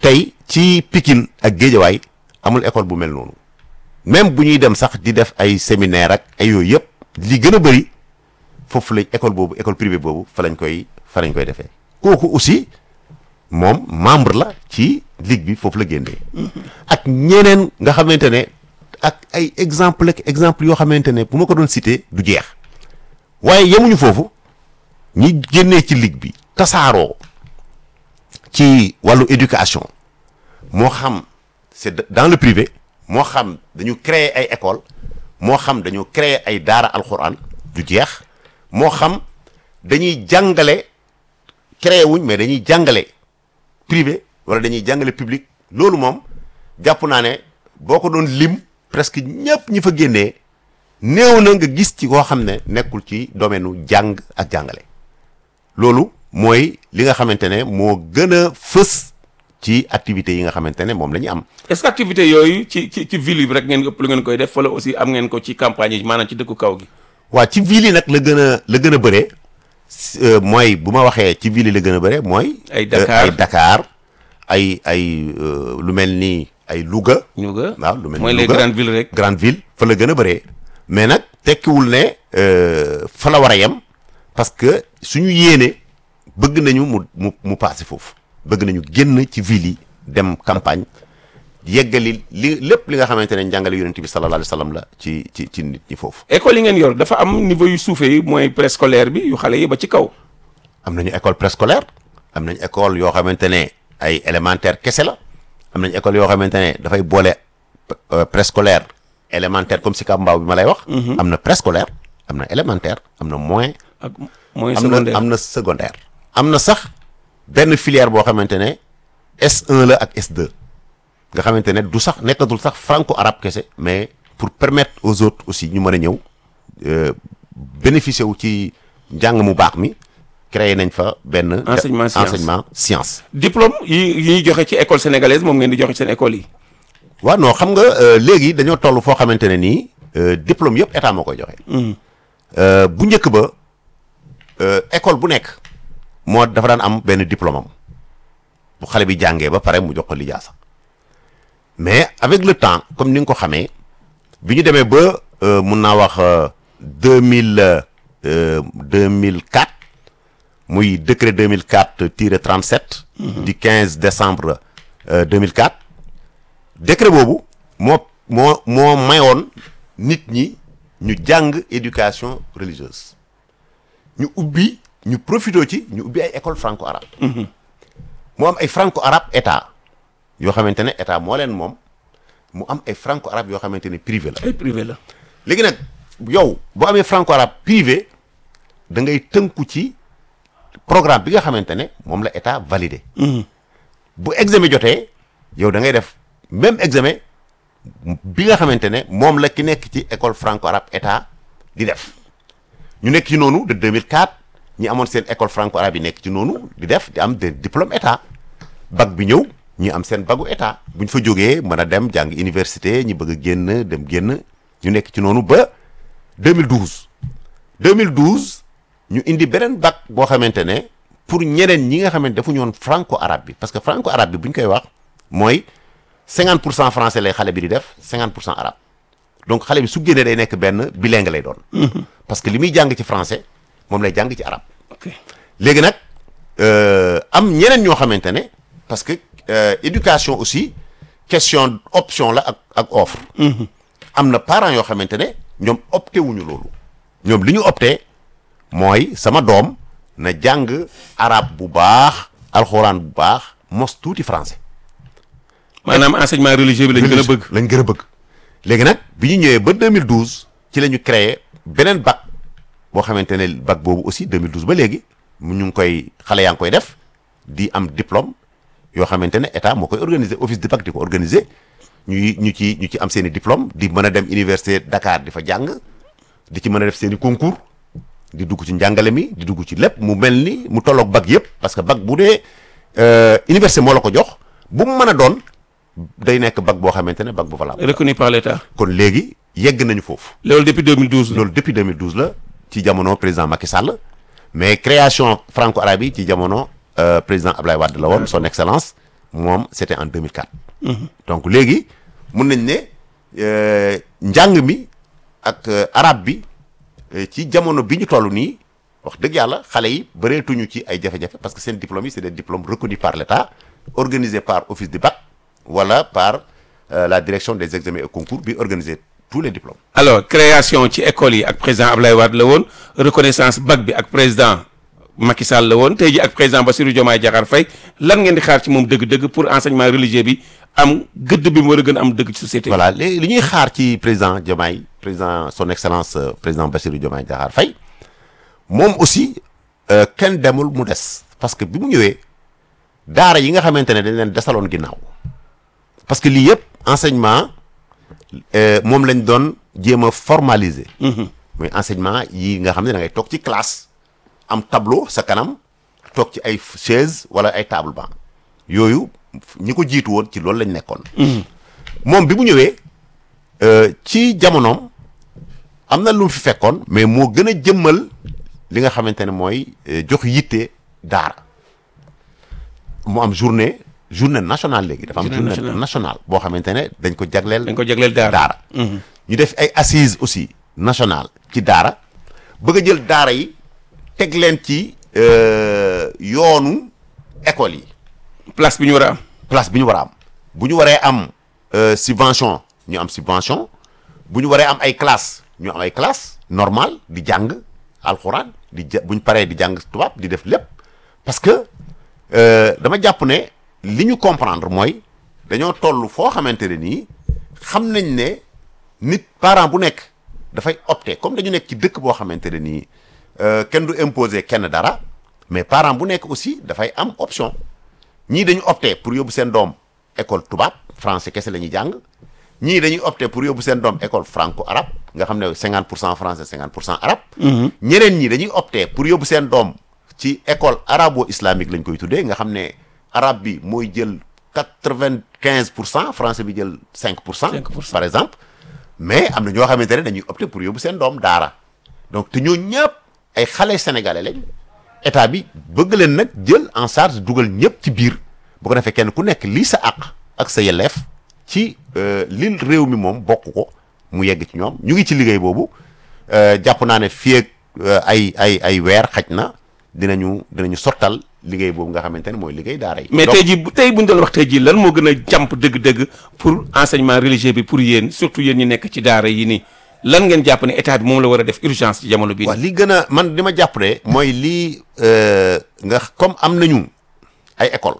Speaker 5: tey ci Pikine ak Géejawaay amul école bu mel noonu même bu ñuy dem sax di def ay séminaire ak ay yooyu yëpp li gën a bëri foofu lañ école boobu école privée boobu fa lañ koy fa lañ koy defee kooku aussi moom membre la ci ligue bi foofu la génnee ak ñeneen nga xamante ne ak ay exemple ak exemple yoo xamante ne bu ma ko doon cité du jeex waaye yemuñu foofu ñi génnee ci ligue bi tasaaroo ci wàllu éducation moo xam c'est dans le privé moo xam dañu créer ay école moo xam dañu créer ay daara alxuraan du jeex moo xam dañuy jàngale créer wuñ mais dañuy jàngale privé wala dañuy jàngale public loolu moom jàpp naa ne boo ko doon lim presque ñëpp ñi fa génnee néew na nga gis ci koo xam ne nekkul ci domaine u jàng ak jàngale loolu mooy li nga xamante ne moo gën a fës ci activités yi nga xamante ne moom la ñu am
Speaker 4: est-ce que activité yooyu ci ci ci ville bi rek ngeen ëpp lu ngeen koy def wala aussi am ngeen ko ci campagne yi maanaam ci dëkku kaw gi
Speaker 5: waa ci ville yi nag la gën a la gën a bëree s- euh, mooy bu ma waxee ci ville yi la gën a bëree mooy
Speaker 4: Ay
Speaker 5: euh,
Speaker 4: Dakar.
Speaker 5: ay Dakar ay ay euh, lu mel ni ay Louga
Speaker 4: ñu nga
Speaker 5: waaw lu mel ni
Speaker 4: mooy les
Speaker 5: Louga.
Speaker 4: grandes villes rek
Speaker 5: grande ville fa la gën a bëree mais nag tekkiwul ne euh, fa la war a yem parce que suñu yéene bëgg nañu mu mu mu passé foofu bëgg nañu génn ci ville yi dem campagne yeggali li lépp li nga xamante ne njàngale yonent bi sallallahu alayhi wa sallam la ci ci ci nit ñi foofu
Speaker 4: école yi ngeen yor dafa am niveau yu suufee yi mooy préscolaire bi yu xale yi ba ci kaw
Speaker 5: am nañu école préscolaire am nañu école yoo xamante ne ay élémentaire kese la am nañu école yoo xamante ne dafay boole euh, préscolaire élémentaire comme si Kambaaw bi ma lay wax. am na préscolaire am na élémentaire am na moyen.
Speaker 4: ak mooy
Speaker 5: am na
Speaker 4: secondaire
Speaker 5: am na secondaire. am na sax benn filière boo xamante ne S1 la ak S2 nga xamante ne du sax nekkatul sax franco arabe kese mais pour permettre aux autres aussi ñu mën a ñëw euh, bénéficier wu ci njàng mu baax mi créé nañ fa benn.
Speaker 4: Enseignement science.
Speaker 5: enseignement science.
Speaker 4: diplôme yi yi ñuy joxe ci école sénégalaise moom ngeen di joxe seen école yi
Speaker 5: waaw non xam nga euh, léegi dañoo toll foo xamante ne nii euh, diplôme yëpp état moo koy joxe. Euh, bu njëkk ba euh, école bu nekk moo dafa daan am benn diplôme am bu xale bi jàngee ba pare mu jox ko lijaasa mais avec le temps comme ni nga ko xamee bi ñu demee ba euh, mun naa wax deux mille deux mille quatre muy décret 2004 tiré 37. du 15 décembre euh, 2004. décret boobu moo moo moo mayoon nit ñi ñu jàng éducation religieuse ñu ubbi ñu profité ci ñu ubbi ay école franco arabe mu am ay franco arabe état yoo xamante ne état moo leen moom mu am ay franco arabe yoo xamante ne privé la
Speaker 4: ay privé la
Speaker 5: léegi nag yow boo amee franco arabe privé da ngay tënku ci programme bi nga xamante ne moom la état validé bu examen jotee yow da ngay def même examen bi nga xamante ne moom la ki nekk ci école franco arabe état di def ñu nekk ci noonu de 2004 ñi amoon seen école franco arabe yi nekk ci noonu di def di am des diplôme état bac bi ñëw ñi am seen bagu état bu ñu fa jógee mën a dem jàng université ñi bëgg a génn dem génn ñu nekk ci noonu ba 2012 2012 ñu indi beneen bac boo xamante ne pour ñeneen ñi nga xamante defuñu woon franco arabe bi parce que franco arabe bi bu ñu koy wax mooy 50 pour cent français lay xale bi di def 50 pour cent arabe donc xale bi su génnee day nekk benn bilingue lay doon. parce que li muy jàng ci français moom lay jàng ci arabe.
Speaker 4: ok
Speaker 5: léegi nag euh, am ñeneen ñoo xamante ne parce que euh, éducation aussi question option la ak ak offre. am na parents yoo xamante ne ñoom opté wuñu loolu. ñoom li ñu opté mooy sama doom na jàng arabe bu baax alxuraan bu baax mos tuuti français.
Speaker 4: maanaam enseignement religieux bi lañ gën a bëgg
Speaker 5: lañ gën a bëgg. léegi nag bi ñu ñëwee ba 2012 ci la ñu créé beneen bac boo xamante ne bac boobu aussi 2012 ba léegi mu ñu ngi koy xale yaa ngi koy def di am diplôme yoo xamante ne état moo koy organiser office de bac di ko organiser ñuy ñu ci ñu ci am seen i diplôme di mën a dem université Dakar di fa jàng di ci mën a def seen i concours di dugg ci njàngale mi di dugg ci lépp mu mel ni mu tolloog bac yëpp parce que bac bu dee euh, université moo la ko jox bu mu mën a doon day nekk bac boo xamante ne bac bu valable
Speaker 4: reconnu par l'état
Speaker 5: kon léegi yegg nañu foofu
Speaker 4: loolu depuis 2012 la
Speaker 5: loolu depuis 2012 la ci jamono président Macky Sall mais création franco arabe yi ci jamono euh, président Ablaye Wade la woon son excellence moom c'était en 2004 donc léegi mun nañ ne euh, njàng mi ak euh, arabe bi euh, ci jamono bi ñu toll nii wax dëgg yàlla xale yi bëreetuñu ci ay jafe-jafe parce que seen diplômes yi c'est des diplômes reconnus par l'État organisés par office du bac wala par euh, la direction des examens et concours bi organiser tous les diplômes
Speaker 4: alors création ci école yi ak président Ablaye Wade la woon reconnaissance bac bi ak président Macky Sall la woon tey ji ak président Bassirou Diomaye Diakhar Faye lan ngeen di xaar ci moom dëgg-dëgg pour enseignement religieux bi am gëdd bi mu war a gën a am dëgg ci société bi.
Speaker 5: voilà léegi li ñuy xaar ci président Diomaye président son excellence euh, président Bassirou Diomaye Diakhar Faye moom aussi euh, kenn demul mu des parce que bi mu ñëwee daara yi nga xamante ne dañ leen desaloon ginnaaw parce que lii yëpp enseignement euh, moom lañ doon jéem a formaliser. muy enseignement yi nga xam ne da ngay toog ci classe am tableau sa kanam toog ci ay chaise wala ay table banc yooyu ñi ko jiitu woon ci loolu lañ nekkoon. moom bi mu ñëwee euh, ci jamonoom am na lu mu fi fekkoon mais moo gën a jëmmal li nga xamante ne mooy euh, jox yitte daara mu am journée journée nationale léegi dafa am
Speaker 4: Journée
Speaker 5: journée
Speaker 4: nationale.
Speaker 5: nationale boo xamante ne dañ ko jagleel
Speaker 4: dañ ko jagleel daara.
Speaker 5: daara ñu def ay assises aussi nationale ci daara bëgg a jël daara yi teg leen ci euh, yoonu école yi
Speaker 4: place bi ñu war a am.
Speaker 5: place bi ñu war a am bu ñu waree am euh, subvention ñu am subvention bu ñu waree am ay classe ñu am ay classe normal di jàng alxuraan di ja bu ñu paree di jàng tubaab di def lépp parce que euh, dama jàpp ne li ñu comprendre mooy dañoo toll foo xamante ne nii xam nañ ne nit parent bu nekk dafay opter comme dañu nekk ci dëkk boo xamante ne nii euh, kenn du imposer kenn dara mais parent bu nekk aussi dafay am option ñii dañu opté pour yóbbu seen doom école tubaab français kese la ñuy jàng ñii dañuy opté pour yóbbu seen doom école franco arabe nga xam ne 50 pour cent français 50 pour cent arabe. ñeneen ñi dañuy opté pour yóbbu seen doom ci école arabo islamique lañ koy tuddee nga xam ne arabe bi mooy jël 95 pour cent français bi jël 5 pour cent.
Speaker 4: 5%.
Speaker 5: par exemple mais am na ñoo xamante ne dañuy opté pour yóbbu seen doom daara donc te ñoo ñëpp ay xale sénégalais lañ. état bi bëgg leen nag jël en charge dugal ñëpp ci biir bu ko defee kenn ku nekk lii sa àq ak sa yelleef ci euh, li réew mi moom bokk ko mu yegg ci ñoom ñu ngi ci liggéey boobu euh, jàpp naa ne fii ak euh, ay ay ay weer xaj na dinañu dinañu sottal liggéey boobu nga xamante ne mooy liggéey daara yi.
Speaker 4: mais
Speaker 5: Donc,
Speaker 4: tey jii bu tey bu ñu doon wax tey jii lan moo gën a jàmp dëgg-dëgg pour enseignement religieux bi pour yéen surtout yéen ñi nekk ci daara yi nii lan ngeen jàpp ne état bi moom la war a def urgence ci jamono bii.
Speaker 5: waaw li gën a man li ma jàpp ne mooy lii euh, nga comme am nañu ay école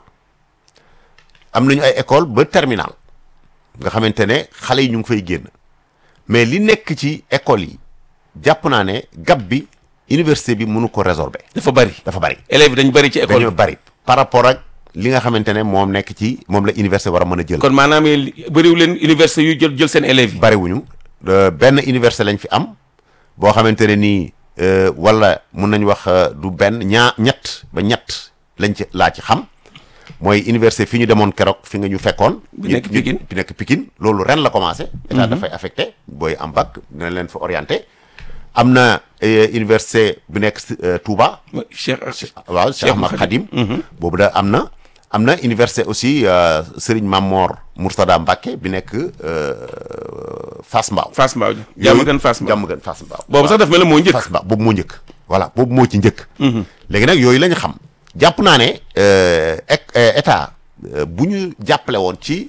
Speaker 5: am nañu ay école ba terminal nga xamante ne xale yi ñu ngi fay génn mais li nekk ci école yi jàpp naa ne gab bi université bi mënu ko résorber
Speaker 4: dafa bari
Speaker 5: dafa bari
Speaker 4: élèves yi dañu bari ci école
Speaker 5: dañoo
Speaker 4: bi
Speaker 5: bari par rapport ak li nga xamante ne moom nekk ci moom la université war a mën a jël
Speaker 4: kon maanaam yéen bëriwu leen université yu jël jël seen élèves yi.
Speaker 5: bariwuñu euh, benn université lañ fi am boo xamante ne nii euh, wala mun nañ wax euh, du benn ñaa ñett ba ñett lañ ci laa ci xam mooy université fi ñu demoon keroog fi nga ñu fekkoon.
Speaker 4: Bi nekk
Speaker 5: ñu- ñu-
Speaker 4: Pikine.
Speaker 5: bi nekk Pikine loolu ren la commencé. état dafay affecté booy am bac dina leen fa orienté. am na euh, université bu nekk euh, Touba.
Speaker 4: Cheikh
Speaker 5: waaw Cheikh Ahmad Khadim boobu da am na am na université aussi euh, Serigne Mamor Mourtada Mbacké bi nekk euh, Fass Mbao
Speaker 4: Fass Mbao jàmm gën Fass Mbao
Speaker 5: jàmm gën Fass Mbao
Speaker 4: boobu sax daf mel ne moo njëkk
Speaker 5: Fass Mbao boobu moo njëkk voilà boobu moo ci njëkk léegi nag yooyu la ñu xam jàpp naa ne euh, ek- euh, état euh, bu ñu jàppale woon ci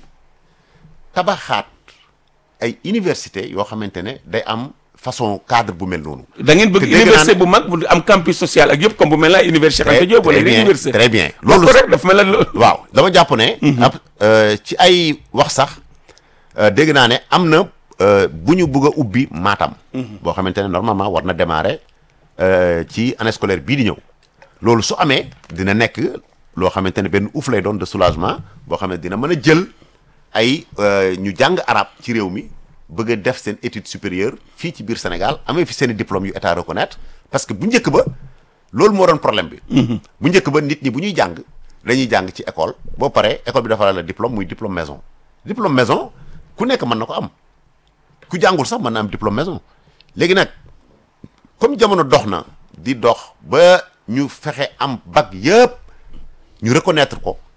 Speaker 5: tabaxaat ay université yoo xamante ne day am façon cadre bu mel noonu
Speaker 4: da ngeen bëgg
Speaker 5: te dégg naa
Speaker 4: université
Speaker 5: ne-
Speaker 4: bu mag bu am campus social ak yëpp comme bu mel ne ay université Cheikh Anta Diop wala
Speaker 5: très
Speaker 4: yeneen
Speaker 5: bien
Speaker 4: université
Speaker 5: très bien
Speaker 4: loolu
Speaker 5: loolu
Speaker 4: rek dafa mel ne lo-
Speaker 5: waaw dama jàpp ne. ab euh, ci ay wax sax euh, dégg naa ne am na euh, bu ñu bëgg a ubbi Matam. boo xamante ne normalement war na démarrer euh, ci année scolaire bii di ñëw. loolu su amee dina nekk loo xamante ne benn ouf lay doon de soulagement boo xam ne dina mën a jël ay euh, ñu jàng arab ci réew mi bëgg a def seen étude supérieure fii ci biir Sénégal amee fi seen i diplôme yu état reconnaître parce que bu njëkk ba loolu moo doon problème bi. bu njëkk ba nit ñi bu ñuy jàng dañuy jàng ci école boo paree école bi dafa la diplôme muy diplôme maison diplôme maison ku nekk mën na ko am ku jàngul sax mën na am diplôme maison léegi nag comme jamono dox na di dox ba ñu fexe am bac yëpp ñu reconnaître ko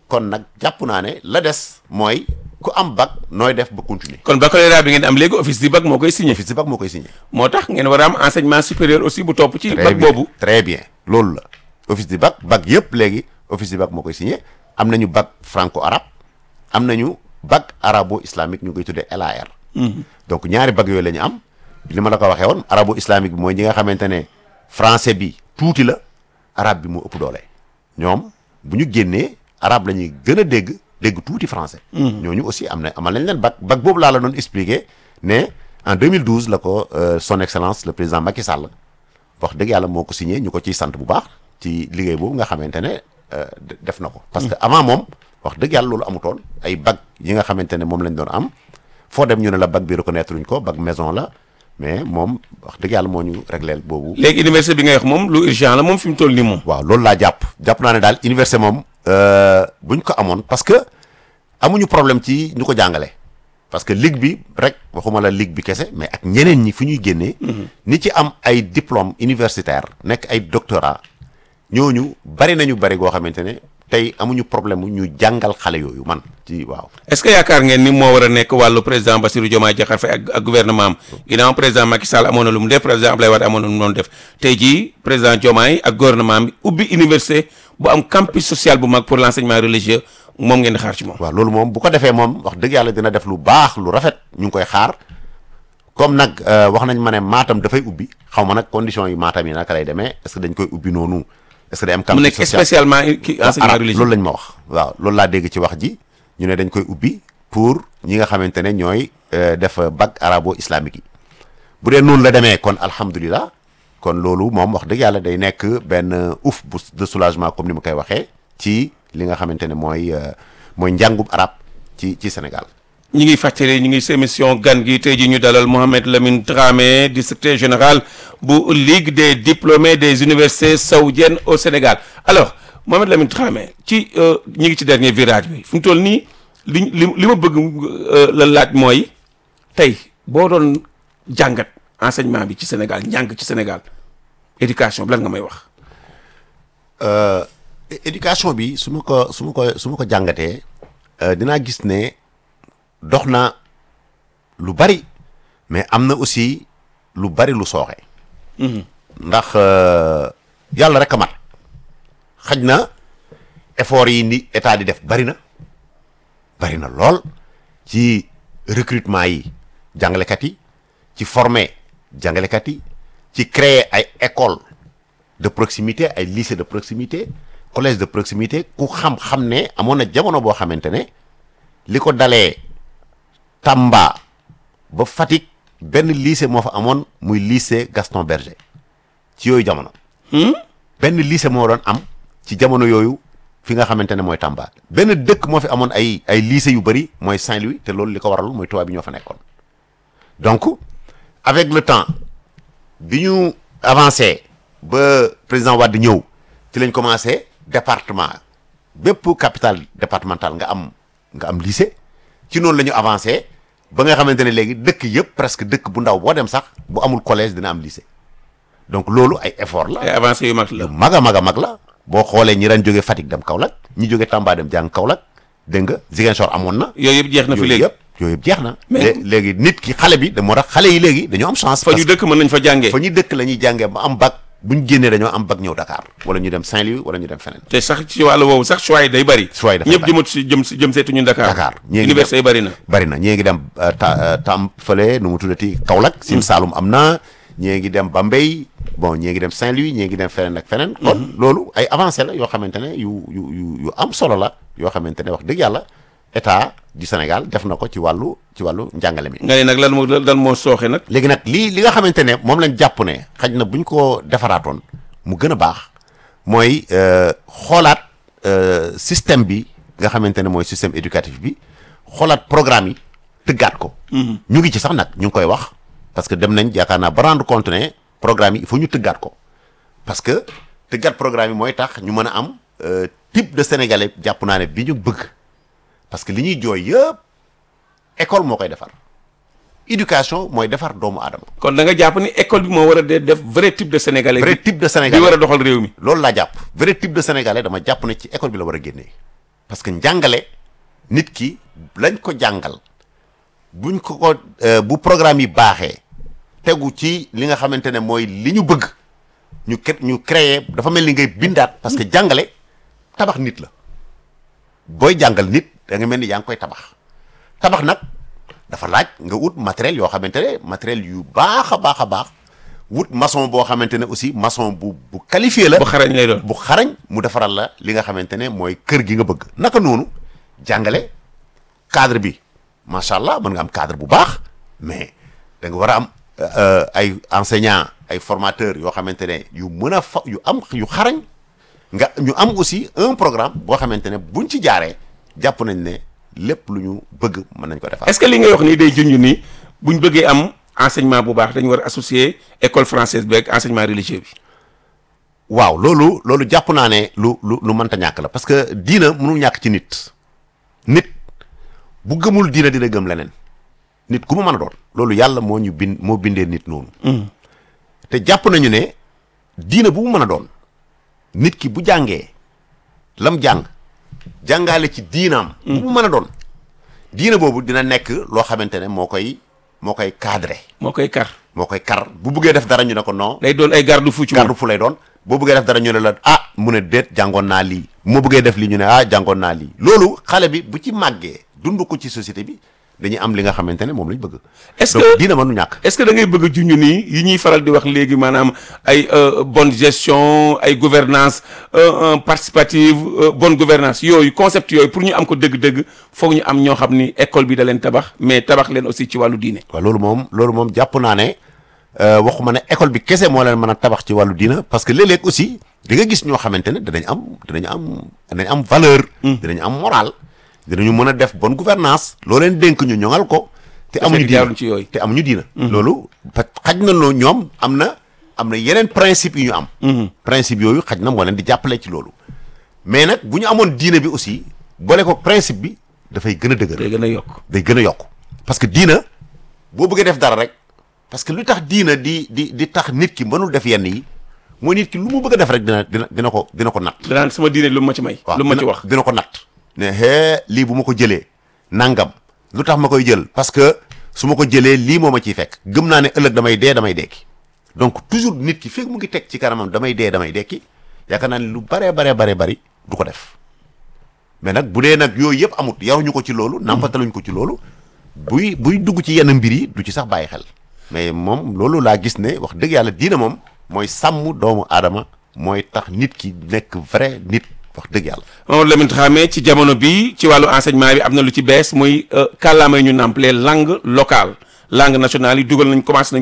Speaker 5: kon nag jàpp naa ne la des mooy ku am bac nooy def ba continuer
Speaker 4: kon baccalauréat bi ngeen am léegi office du bac moo koy signé
Speaker 5: office du bac moo koy signé
Speaker 4: moo tax ngeen war a am enseignement supérieur aussi bu topp ci
Speaker 5: très
Speaker 4: bac
Speaker 5: bien
Speaker 4: boobu
Speaker 5: très bien loolu la office du bac bac yëpp léegi office du bac moo koy signé am nañu bac franco arabe am nañu bac arabo islamique ñu koy tuddee LAR. donc ñaari bac yooyu la ñu am li ma la ko waxee woon arabo islamique bi mooy ñi nga xamante ne français bi tuuti la arabe bi moo ëpp doole ñoom bu ñu génnee arabe la ñuy gën a dégg dégg tuuti français. ñooñu aussi am na amal nañ leen bac bac boobu laa la doon expliquer ne en 2012 la ko euh, son excellence le président Macky Sall. wax dëgg yàlla moo ko signé ñu ko ciy sant bu baax ci liggéey boobu nga xamante ne euh, de- def na ko. parce que avant moom wax dëgg yàlla loolu amutoon ay bac yi nga xamante ne moom lañ doon am foo dem ñu ne la bac bi reconnaître luñ ko bac maison la mais moom wax dëgg yàlla moo ñu régleel boobu.
Speaker 4: léegi université bi ngay wax moom lu urgent la moom fi mu toll nii moom
Speaker 5: waaw loolu laa jàpp jàpp naa ne daal université moom euh, buñ ko amoon parce que amuñu problème ci ñu ko jàngale parce que ligue bi rek waxuma la ligue bi kese mais ak ñeneen ñi fu ñuy génnee ni ci am ay diplôme universitaire nekk ay doctorat ñooñu bari nañu bari goo xamante ne tey amuñu problème mu ñu jàngal xale yooyu man ci waaw
Speaker 4: est-ce que yaakaar ngeen ni moo war a nekk wàllu président Bassirou Diomaye Diakhar Faye ak ak gouvernement am ginnaaw président Macky Sall amoon na lu mu def président Abdoulaye Wade amoon na lu mu doon def tey jii président Diomaye ak gouvernement bi ubbi université bu am campus social bu mag pour l'enseignement religieux moom ngeen di xaar ci moom.
Speaker 5: waaw loolu moom bu ko defee moom wax dëgg yàlla dina def lu baax lu rafet ñu ngi koy xaar comme nag euh, wax nañ ma ne Matam dafay ubbi xaw ma nag conditions yi Matam yi naka lay demee est-ce que dañ koy ubbi noonu est-ce que day am
Speaker 4: mu
Speaker 5: campus
Speaker 4: nekk
Speaker 5: social
Speaker 4: spécialement ki
Speaker 5: waaw,
Speaker 4: enseignement
Speaker 5: arabe,
Speaker 4: religieux.
Speaker 5: loolu lañ ma wax waaw loolu laa dégg ci wax ji ñu ne dañ koy ubbi pour ñi nga xamante ne ñooy euh, def bac arabo islamique yi bu dee noonu la demee kon alhamdulilah kon loolu moom wax dëgg yàlla day nekk benn ouf bu de soulagement comme ni ma koy waxee ci li nga xamante ne mooy euh, mooy njàngum arab ci ci Sénégal
Speaker 4: ñi ngi fàttali ñu ngi sa émission gan gi tey ji ñu dalal Mohamed Lamine Dramé di secrétaire général bu Ligue des diplômés des universités saoudiennes au Sénégal alors Mohamed Lamine Dramé ci euh, ñi ngi ci dernier virage bi fu mu toll nii li li li ma bëgg euh, la laaj mooy tey boo doon jàngat enseignement bi ci Sénégal njàng ci Sénégal éducation bi lan nga may wax.
Speaker 5: Euh, é- éducation bi su ma ko su ma ko su ma ko jàngatee euh, dinaa gis ne dox na lu bari mais am na aussi lu bari lu sooxe. ndax euh, yàlla rek a mat xaj na effort yi ni état di def bari na bari na lool ci recrutement yi jàngalekat yi ci former jàngalekat yi ci créer ay école de proximité ay lycée de proximité collège de proximité ku xam-xam ne amoon na jamono boo xamante ne li ko dalee Tamba ba Fatick benn lycée moo fa amoon muy lycée Gaston Berger ci yooyu jamono benn lycée moo doon am ci jamono yooyu fi nga xamante ne mooy Tamba benn dëkk moo fi amoon ay ay lycée yu bëri mooy Saint-Louis te loolu li ko waral mooy tubaab bi ñoo fa nekkoon donc avec le temps bi ñu avancé ba président Wade ñëw ci lañ commencé département bépp capitale départementale nga am nga am lycée ci noonu la ñu avancé ba nga xamante ne léegi dëkk yëpp presque dëkk bu ndaw boo dem sax bu amul collège dina am lycée donc loolu ay effort la
Speaker 4: ay avancé yu mag la.
Speaker 5: yu mag a mag a mag la boo xoolee ñi daan jóge Fatick dem Kaolack ñi jóge Tamba dem jàng Kaolack dégg nga Ziguinchor amoon na
Speaker 4: yooyu yëpp jeex na fi
Speaker 5: yooyu
Speaker 4: léegi
Speaker 5: yëpp yooyu yëpp jeex na
Speaker 4: Mais-
Speaker 5: lé- léegi nit ki xale bi da moo tax xale yi léegi dañoo am chance
Speaker 4: fa ñu
Speaker 5: parce
Speaker 4: dëkk mën nañ fa jàngee.
Speaker 5: que fa ñu dëkk la ñuy jàngee ba am bac bu ñu génnee dañoo am bac ñëw Dakar wala ñu dem Saint-Louis wala ñu dem feneen
Speaker 4: te sax ci wàllu woowu sax choix yi day bari.
Speaker 5: Choix yi dafay
Speaker 4: ñëpp
Speaker 5: bari.
Speaker 4: jëmatu si jëm si jëm seetuñu Dakar.
Speaker 5: Dakar ñii ngi
Speaker 4: université yi bari na.
Speaker 5: bari na ñii ngi dem euh, ta euh, tam fële nu mu tuddati Kaolack Sine Saalum am na ñii ngi dem Bambey bon ñii ngi dem Saint-Louis ñii ngi dem feneen ak feneen kon loolu ay avancé la yoo xamante ne yu yu yu yu am solo la yoo xamante ne wax dëgg yàlla état du Sénégal def na ko ci wàllu ci wàllu njàngale mi
Speaker 4: nga ne nag lan moo lan moo sooxe nag.
Speaker 5: léegi nag lii li nga xamante ne moom lañ jàpp ne xaj na bu ñu ko defaraatoon mu gën a baax mooy euh, xoolaat euh, système bi nga xamante ne mooy système éducatif bi xoolaat programme yi tëggaat ko. ñu ngi ci sax nag ñu ngi koy wax parce que dem nañ yaakaar naa ba rendre compte ne programme yi il faut ñu tëggaat ko parce que tëggaat programme yi mooy tax ñu mën a am euh, type de sénégalais jàpp naa ne bi ñu bëgg parce que li ñuy jooy yëpp école moo koy defar. éducation mooy defar doomu aadama
Speaker 4: kon da nga jàpp ni école bi moo war a de def vrai type de sénégalais.
Speaker 5: vrai
Speaker 4: bi
Speaker 5: type de
Speaker 4: bi
Speaker 5: sénégalais
Speaker 4: war a doxal réew mi.
Speaker 5: loolu laa jàpp vrai type de sénégalais dama jàpp ne ci école bi la war a génnee parce que njàngale nit ki lañ ko jàngal buñ ko ko euh, bu programme yi baaxee tegu ci li nga xamante ne mooy li ñu bëgg ñu ket ñu créer dafa mel ni ngay bindaat parce que jàngale tabax nit la booy jàngal nit da nga mel ni yaa ngi koy tabax tabax nag dafa laaj nga wut matériel yoo xamante ne matériel yu baax a baax a baax wut maçon boo xamante ne aussi maçon bu bu qualifié la
Speaker 4: bu xarañ lay doon
Speaker 5: bu xarañ mu defaral la li nga xamante ne mooy kër gi nga bëgg naka noonu jàngale cadre bi macha allah mën nga am cadre bu baax mais da nga war a am euh, ay enseignants ay formateurs yoo xamante ne yu mën a fa yu am yu xarañ nga ñu am aussi un programme boo xamante ne buñ ci jaaree jàpp nañ ne lépp lu ñu bëgg mën nañ ko defar.
Speaker 4: est-ce que li ngay wax nii day junj ni buñ bëggee am enseignement bu baax dañu war a associer école française beeg enseignement religieux bi
Speaker 5: waaw loolu loolu jàpp naa ne lu lu lu mënta ñàkk la parce que diina mënul ñàkk ci nit nit bu gëmul diina dina gëm leneen nit ku mu mën a doon loolu yàlla moo ñu bind moo bindee nit noonu te jàpp nañu ne diina bu mu mën a doon nit ki bu jàngee lam jàng jàngaale ci diinaam bu mu mën a doon diina boobu dina nekk loo xamante ne moo koy moo koy cadré
Speaker 4: moo koy kar
Speaker 5: moo koy kar bu buggee def dara ñu ne ko non
Speaker 4: day doon ay garde-fou ci moom
Speaker 5: garde fu lay doon boo bëggee def dara ñu ne la ah mu ne déet jàngoon naa lii moo bëggee def lii ñu ne ah jàngoon naa lii loolu xale bi bu ci màggee dund ko ci société bi dañuy am li nga xamante ne moom lañ bëgg
Speaker 4: Est-ce
Speaker 5: donc
Speaker 4: que-
Speaker 5: diina mënu ñàkk
Speaker 4: est-ce que da ngay bëgg a junj nii yi ñuy faral di wax léegi maanaam ay euh, bonne gestion ay gouvernance euh, euh, participative euh, bonne gouvernance yooyu concept yooyu pour ñu am ko dëgg-dëgg foog ñu am ñoo xam ni école bi da leen tabax mais tabax leen aussi ci wàllu diine
Speaker 5: waaw loolu moom loolu moom jàpp naa ne euh, waxuma ne école bi kese moo leen mën a tabax ci wàllu diina parce que léeg-léeg aussi di nga gis ñoo xamante ne danañ am danañ am danañ am valeur dinañ am moral dinañu mën a def bonne gouvernance loo leen dénk ñu ñoŋal ko te amuñu
Speaker 4: fekk
Speaker 5: diina
Speaker 4: jaaruñ ci yooyu.
Speaker 5: te amuñu diina loolu parce que xaj na loo ñoom am na am na yeneen principe yu ñu am principe yooyu xaj na moo leen di jàppale ci loolu mais nag bu ñu amoon diina bi aussi boole ko principe bi dafay gën a dëgër
Speaker 4: day gën a yokk
Speaker 5: day gën a yokk parce que diina boo bëggee def dara rek parce que lu tax diina di di di tax nit ki mënul def yenn yi mooy nit ki lu mu bëgg a def rek dina dina dina ko dina ko natt.
Speaker 4: danaan sama diine lu ma ci may lu ma ci
Speaker 5: dina-
Speaker 4: wax
Speaker 5: dina ko natt. ne hee lii bu ma ko jëlee nangam lu tax ma koy jël parce que su ma ko jëlee lii moo ma ciy fekk gëm naa ne ëllëg damay dee damay dekki donc toujours nit ki fekk mu ngi teg ci kanamam damay dee damay dekki yaakaar naa ne lu baree baree baree bari du ko def mais nag bu dee nag yooyu yëpp amut yaruñu ko ci loolu nàmpataluñ ko ci loolu buy buy dugg ci yenn mbir yi du ci sax bàyyi xel mais moom loolu laa gis ne wax dëgg yàlla diina moom mooy sàmm doomu aadama mooy tax nit ki nekk vrai nit wax dëgg yàlla
Speaker 4: Mamadou Lamine Dramé ci jamono bi ci wàllu enseignement bi am na lu ci bees muy kàllaama yi ñu nàmpalee langue locale langue nationale yi dugal nañ commencé nañ